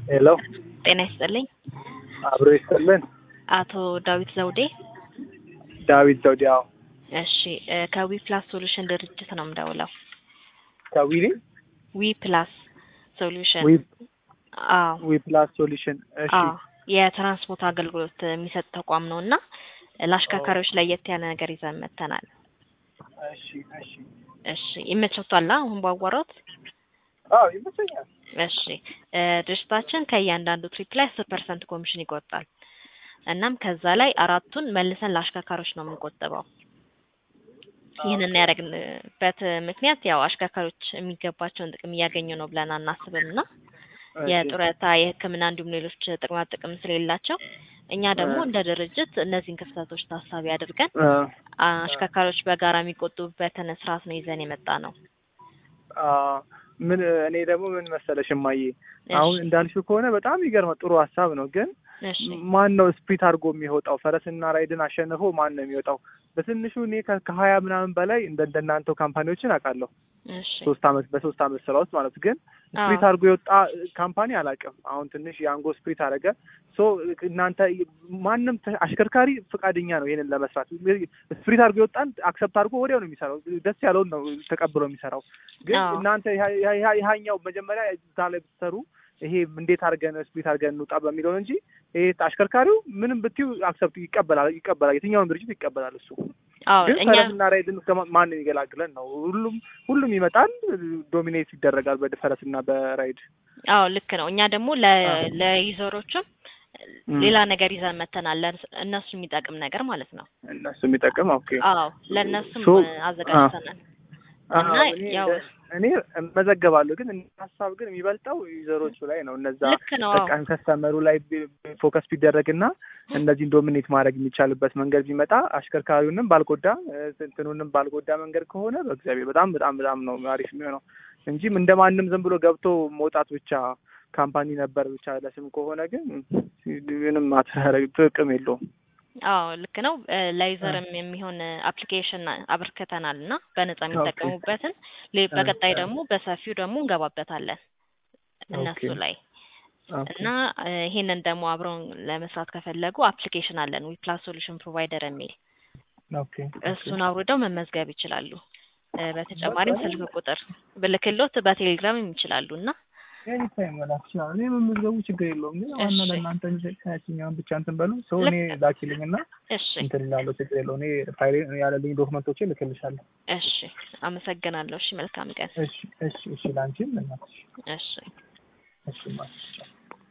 ሄሎ ጤና ይስጥልኝ። አብሮ ይስጥልን። አቶ ዳዊት ዘውዴ። ዳዊት ዘውዴ። አዎ እሺ እ ከዊ ፕላስ ሶሉሽን ድርጅት ነው የምደውለው። ከዊሊ ዊ ፕላስ ሶሉሽን። ዊ አዎ ዊ ፕላስ ሶሉሽን። እሺ አዎ የትራንስፖርት አገልግሎት የሚሰጥ ተቋም ነው እና ለአሽከርካሪዎች ለየት ያለ ነገር ይዘን መጥተናል። እሺ እሺ። እሺ ይመቸቷል አሁን ባዋራት? አዎ ይመስለኛል። እሺ እ ድርጅታችን ከእያንዳንዱ ትሪፕ ላይ አስር ፐርሰንት ኮሚሽን ይቆርጣል። እናም ከዛ ላይ አራቱን መልሰን ለአሽከርካሪዎች ነው የምንቆጥበው። ይህንን ያደረግንበት ምክንያት ያው አሽከርካሪዎች የሚገባቸውን ጥቅም እያገኙ ነው ብለን አናስብም እና የጡረታ የሕክምና እንዲሁም ሌሎች ጥቅማ ጥቅም ስለሌላቸው እኛ ደግሞ እንደ ድርጅት እነዚህን ክፍተቶች ታሳቢ አድርገን እ አሽከርካሪዎች በጋራ የሚቆጥቡበትን ስርዓት ነው ይዘን የመጣ ነው። አ ምን እኔ ደግሞ ምን መሰለሽ እማዬ፣ አሁን እንዳልሽው ከሆነ በጣም ይገርም ጥሩ ሀሳብ ነው ግን እሺ ማን ነው ስፕሪት አድርጎ የሚወጣው? ፈረስና ራይድን አሸንፎ ማን ነው የሚወጣው? በትንሹ እኔ ከ- ከሀያ ምናምን በላይ እንደ እንደናንተው ካምፓኒዎችን አውቃለሁ። እሺ ሶስት አመት በሶስት አመት ስራ ውስጥ ማለት ግን ስፕሪት አዎ። አድርጎ የወጣ ካምፓኒ አላውቅም። አሁን ትንሽ የአንጎ ስፕሪት አደረገ። ሶ እናንተ ማንም ተ- አሽከርካሪ ፈቃደኛ ነው ይሄንን ለመስራት። ስፕሪት አድርጎ የወጣን አክሰፕት አድርጎ ወዲያው ነው የሚሰራው። ደስ ያለውን ነው ተቀብሎ የሚሰራው። ግን አዎ። እናንተ ይሃ- ይሃ- ይሃ- ይሃኛው መጀመሪያ እዛ ላይ ብትሰሩ ይሄ እንዴት አድርገን ስፕሪት አድርገን እንውጣ በሚለው እንጂ ይሄ አሽከርካሪው ምንም ብትዩ አክሰፕት ይቀበላል ይቀበላል የትኛውን ድርጅት ይቀበላል እሱ አዎ ግን እኛ ፈረስና ራይድን ከማ- ማንን ይገላግለን ነው ሁሉም ሁሉም ይመጣል ዶሚኔት ይደረጋል በፈረስና በራይድ አዎ ልክ ነው። እኛ ደግሞ ለ ለዩዘሮቹም ም። ሌላ ነገር ይዘን መተናል። ለእነሱ- እነሱ የሚጠቅም ነገር ማለት ነው። እነሱ የሚጠቅም ኦኬ አዎ ለእነሱም ሶ- አዘጋጅተናል እና አዎ፣ እኔ ያው እኔ እመዘገባለሁ ግን ሀሳብ ግን የሚበልጠው ዩዘሮቹ ላይ ነው እነዛ ልክ ነው። አዎ በቃ ከስተመሩ ላይ ቢ- ፎከስ ቢደረግና እነዚህን ዶሚኔት ማድረግ የሚቻልበት መንገድ ቢመጣ አሽከርካሪውንም ባልጎዳ እ፣ እንትኑንም ባልጎዳ መንገድ ከሆነ በእግዚአብሔር በጣም በጣም በጣም ነው አሪፍ የሚሆነው እንጂም እንደ ማንም ዝም ብሎ ገብቶ መውጣት ብቻ ካምፓኒ ነበር ብቻ ለስም ከሆነ ግን ምንም አትረግ ጥቅም የለውም። አዎ ልክ ነው። እ፣ ለዩዘርም የሚሆን አፕሊኬሽን አበርክተናል እና በነጻ የሚጠቀሙበትን ሌ- በቀጣይ ደግሞ በሰፊው ደግሞ እንገባበታለን እነሱ ኦኬ። ላይ ኦኬ። እና እ፣ ይሄንን ደግሞ አብረውን ለመስራት ከፈለጉ አፕሊኬሽን አለን ዊ ፕላስ ሶሉሽን ፕሮቫይደር የሚል ኦኬ እሱን አውርደው መመዝገብ ይችላሉ። እ፣ በተጨማሪም ስልክ ቁጥር ብልክሎት በቴሌግራም ይችላሉ እና ኤኒታይም መላክ ይችላል። እኔ መመዝገቡ ችግር የለውም ግን ዋና እሺ። ለእናንተ ከያችኛውን ብቻ እንትን በሉ ሰው እኔ ልክ- ላኪልኝ እና እሺ እንትን እላለሁ ችግር የለውም። እኔ ፋይሌ ያለልኝ ዶክመንቶቼ ልክልሻለሁ። እሺ አመሰግናለሁ። እሺ መልካም ቀን። እሺ እሺ እሺ ላንቺም ለእናትሽ እሺ እሺ ማለት